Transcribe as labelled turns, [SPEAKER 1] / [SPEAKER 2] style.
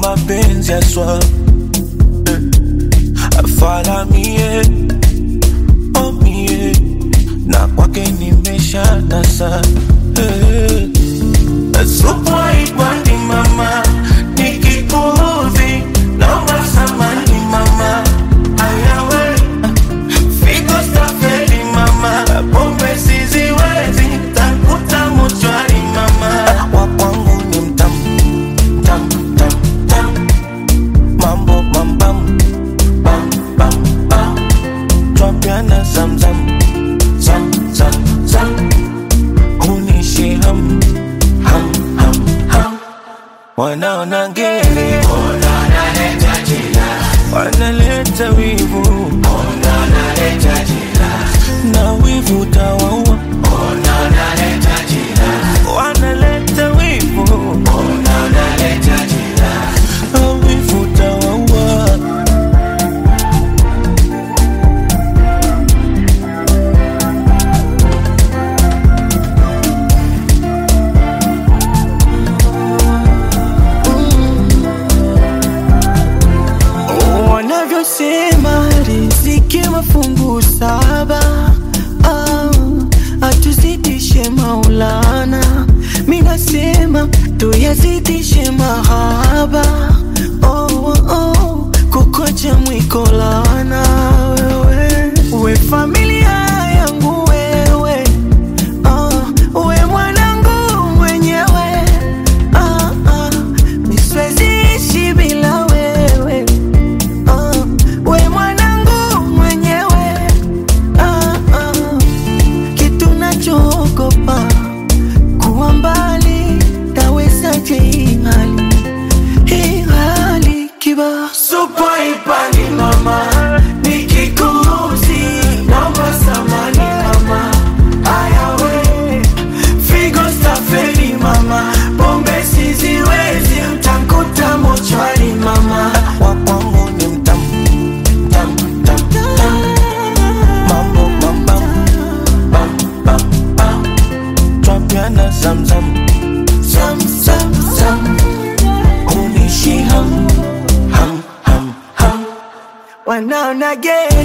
[SPEAKER 1] mapenzi aswa afala mie oh mie na kwake nimesha nasa eh. supu haipandi mama nikikuudhi naomba samani mama ayawe figo stafeli mama pombe siziwezi takuta mochwari mama wa kwangu ni mtamu tam tam tam mambo mambam bam bam bam twapiana zamzam zam zam zam unishi ham ham ham ham wanaona ngere wanaleta wivu na wivu tawaua wanaleta wivu na wivu tawaua
[SPEAKER 2] wanavyosema riziki mafungu saba ah, atuzidishe maulana minasema tuyazidishe mahaba oh, oh, kukocha mwikolana wewe we familia yangu wewe ah, we mwanangu mwenyewe ah, ah, misweziishi bila wewe Ah, we mwanangu mwenyewe ah, ah, kitu nachoogopa kuwa mbali tawezaje hii hali hii hali kiba
[SPEAKER 1] supu haipandi mama nikikuuzi naomba samani mama ayawe figo stafeli mama pombe siziwezi mtakuta mochwari mama wa kwangu ni mtamu tam tam tam mambo mambam bam bam bam twapiana zamzam zam zam zam unishi ham ham ham ham
[SPEAKER 2] wanaona gere